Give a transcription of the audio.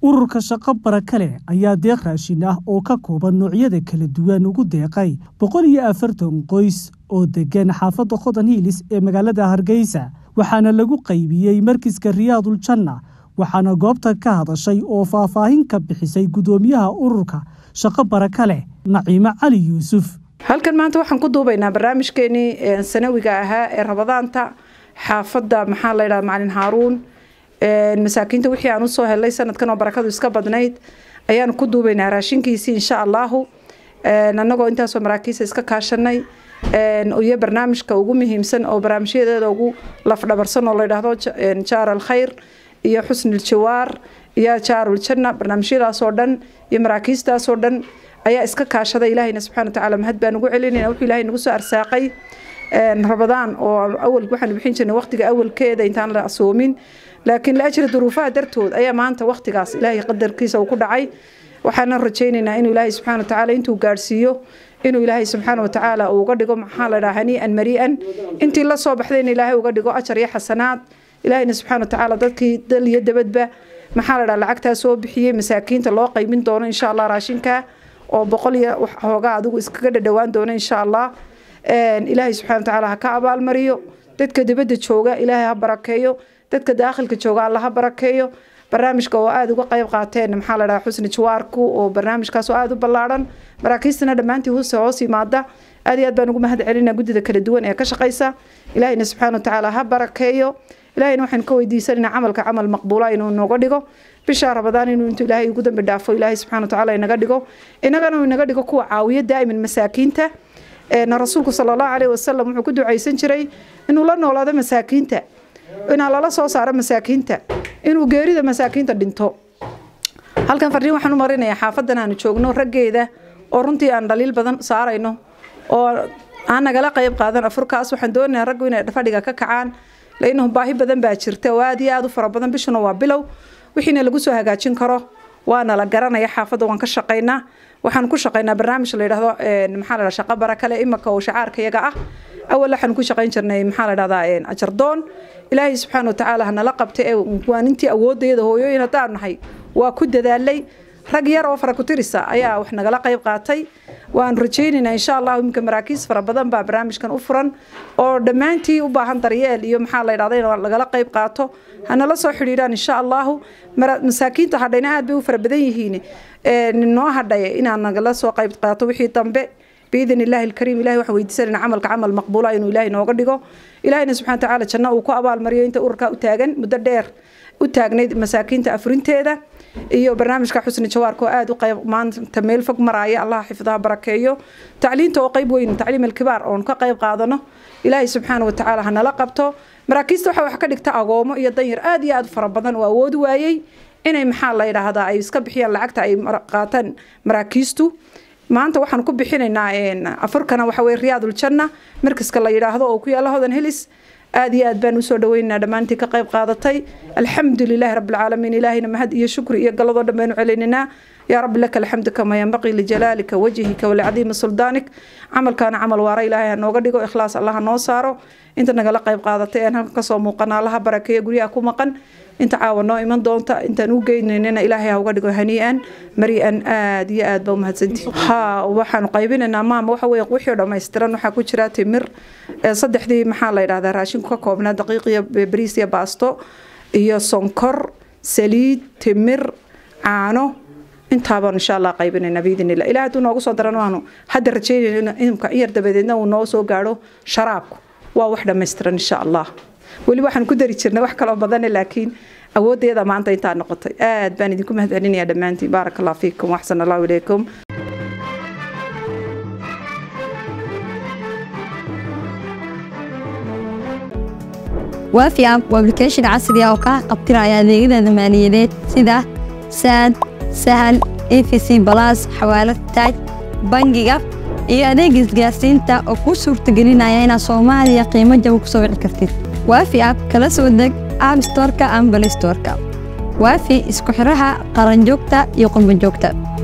ururka shaqo baraka leh ayaa deeq raashin ah oo ka kooban noocyada kala duwan ugu deeqay boqol iyo afartan qoys oo degan xaafadda khodan hiilis ee magaalada hargeysa waxaana lagu qaybiyey markiska riyaadul janna waxaana goobta ka hadashay oo faahfaahin ka bixisay guddoomiyaha ururka shaqo baraka leh naciimo cali yuusuf halkan maanta waxaan ku duubaynaa barnaamijkeenii sanawiga ahaa ee rabadaanta xaafadda maxaa laydhaha macalin haaruun masaakiinta wixii aan usoo helay sanadkan oo barakadu iska badnayd ayaan ku duubaynaa raashinkiisii insha allahu anagoo intaasoo maraakiisa iska kaashanay iyo barnaamijka ugu muhiimsan oo barnaamijyadeeda ugu lafdhabarsan oo layidhaahdo jaar alkhayr iyo xusnil jawaar iyo jaarul janna barnaamijyadaasoo dhan iyo maraakiistaasoo dhan ayaa iska kaashaday ilaahayna subxana watacaala mahad baan ugu celinayna wuxuu ilahay nagu soo arsaaqay rabadaan oo awal waxaan bixin jirnay waqtiga awalkeeda intaan la asoomin laakiin laajri duruufaha dartood ayaa maanta waqtigaas ilaahay qadarkiisa uu ku dhacay waxaana rajaynaynaa inuu ilaahay subxana watacaala intuu gaadhsiiyo inuu ilaahay subxaana watacaala uu uga dhigo maxaa la dhaha hanii'an marii'an intii la soo baxdayna ilaahay uga dhigo ajar iyo xasanaad ilaahayna subxaana watacaala dadkii dal iyo dabadba maxaa la dhaha lacagtaa soo bixiyey masaakiinta loo qaybin doono insha allah raashinka oo boqol iyo hoogaa adigu iskaga dhadhowaan doono insha allah ilaahay subxana watacaala ha ka abaalmariyo dadka dibadda jooga ilaahay ha barakeeyo dadka daakhilka jooga alla ha barakeeyo barnaamijka oo aada uga qayb qaateen maxaa la dhaha xusni jawaarku oo barnaamijkaas oo aada u ballaadhan maraakiistana dhammaantii huse hoos yimaada aad iyo aad baan ugu mahad celinaa guddida kala duwan ee ka shaqaysa ilaahayna subxaana watacaala ha barakeeyo ilahayna waxaan ka weydiisanayna camalka camal maqbuula inuu nooga dhigo bisha rabadaan inuu intuu ilaahay ugu dambi dhaafo ilaahay subxana watacaala inaga dhigo inagana uu inaga dhigo kuwa caawiyo daa'iman masaakiinta rasuulku sala allahu caleyhi wasalam wuxuu ku ducaysan jiray inuu la noolaado masaakiinta inaa lala soo saaro masaakiinta inuu geerida masaakiinta dhinto halkan fariin waxaan u marinayaa xaafadan aanu joogno raggeeda oo runtii aan dhaliil badan saarayno oo aan nagala qayb qaadan afurkaas waxaan doonayaa raggu inay fadhiga ka kacaan lainahu baahi badan baa jirta oo aada iyo aada u fara badan bishuna waa bilow wixiina lagu soo hagaajin karo waana la garanaya xaafadda waan ka shaqaynaa waxaan ku shaqaynaa barnaamij la yidhahdo maxaa la dhaha shaqo barakale imaka oo shacaarka yaga ah awal waxaan ku shaqayn jirnay maxaa la dhahdaa ajardoon ilaahay subxaana watacaala hanala qabta ee waanintii awoodayada hooyooyin haddaan nahay waa ku dadaalay rag yar oo fara ku tirisa ayaa wax nagala qayb qaatay waan rajaynaynaa insha allah iminka maraakiis fara badan baa barnaamijkan u furan oo dhammaantii u baahan daryeel iyo maxaa la yidhahda in lagala qayb qaato hanala soo xidhiidhaan insha allahu masaakiinta hadhayna aad bay u fara badan yihiin noo hadhaya inaan nagala soo qayb qaato wixii dambe biidn illaahi alkariim ilahi waxaan weydiisanayna camalka camal maqbuula inuu ilaahay nooga dhigo ilaahayna subxana watacaala janno uu ku abaalmariyo inta ururkaa u taagan muddo dheer u taagnayd masaakiinta afurinteeda iyo barnaamijka xusni jawaarka oo aada u qayb maanta meel fog maraya allah xifdaha barakeeyo tacliinta oo qayb weyn tacliim alkibaar oon ka qayb qaadano ilaahay subxaana watacaala hanala qabto maraakiista waxaa wax ka dhigta agoomo iyo danyar aada iyo aada fara badan oo awoodi waayey inay maxaa la yidhaahdaa ay iska bixiyaan lacagta ay qaataan maraakiistu maanta waxaan ku bixinaynaa afurkana waxa weye riyaadul janna markaska la yidhaahdo oo ku yaalla hodan helis aad iyo aad baan usoo dhaweynaynaa dhammaantii ka qayb qaadatay alxamdu lilahi rabbilcaalamiin ilaahayna mahad iyo shukri iyo galadoo dhan baynu celinaynaa yaa rabbi laka alxamdu kama yanbaqii lijalaalika wajhika walicadiimi suldaanik camalkaana camal waara ilaahay ha nooga dhigo ikhlaas allah ha noo saaro inta nagala qayb qaadatay aan halka kasoo muuqana allaha barakeeya guryaha ku maqan inta caawa noo iman doonta intaan u geynaynana ilaahay ha uga dhigo hanii'an mari'an aad iyo aad baa u mahadsantihi ha waxaanu qaybinaynaa maama waxa weye wixii oo dhammaystiran waxaa ku jira timir saddexdii maxaa la yidhahdaa raashinku ka koobnaa daqiiq iyo bariis iyo baasto iyo sonkor saliid timir caano intaabaan insha allah qaybinaynaa biidn illah ilaah hadduu noogu soo daran waanu hadda rajaynayna imka in yar dabadeedna uu noo soo gaadho sharaabku waa wax dhammaystiran insha allah weli waxaan ku dari jirnay wax kaloo badane laakiin awoodayada maanta intaa noqotay aad baan idinku mahad celinayaa dhammaantiin baaraka allah fiikum waxsan allahu ilaykum waafi app waa application casri ah oo kaa qabtiraya adeegyada maaliyadeed sida saad sahal efc balas xawaalad taaj bangiga iyo adeega isgaarsiinta oo kuu suurtagelinaya inaad soomaaliya qiimo jaba ku soo wici kartid waafi app kala soo deg app storka ama balay storka waafi isku xiraha qaranjoogta iyo qurbanjoogta